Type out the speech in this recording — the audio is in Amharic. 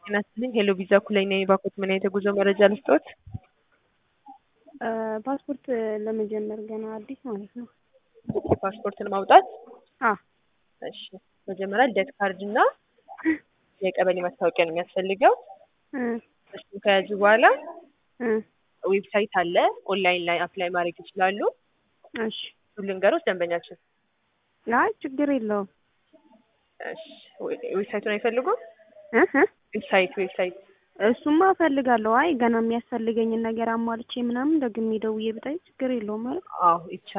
ጤና ይስጥልኝ ሄሎ ቪዛ ኩለኝ ነኝ። ባኮት ምን አይነት የጉዞ መረጃ ልስጥዎት? ፓስፖርት ለመጀመር ገና አዲስ ማለት ነው። ፓስፖርትን ማውጣት አ እሺ፣ መጀመሪያ ልደት ካርድ እና የቀበሌ ማስታወቂያ ነው የሚያስፈልገው። እ እሱ ከያዙ በኋላ እ ዌብሳይት አለ፣ ኦንላይን ላይ አፕላይ ማድረግ ይችላሉ። እሺ ሁሉ ልንገሮች ደንበኛችን። አይ ችግር የለውም። እሺ፣ ዌብሳይቱን አይፈልጉም? እ እ ዌብሳይት ዌብሳይት እሱማ እፈልጋለሁ። አይ ገና የሚያስፈልገኝን ነገር አሟልቼ ምናምን ደግሜ ደውዬ ብጠይቅ ችግር የለውም ማለት አዎ ይቻላል።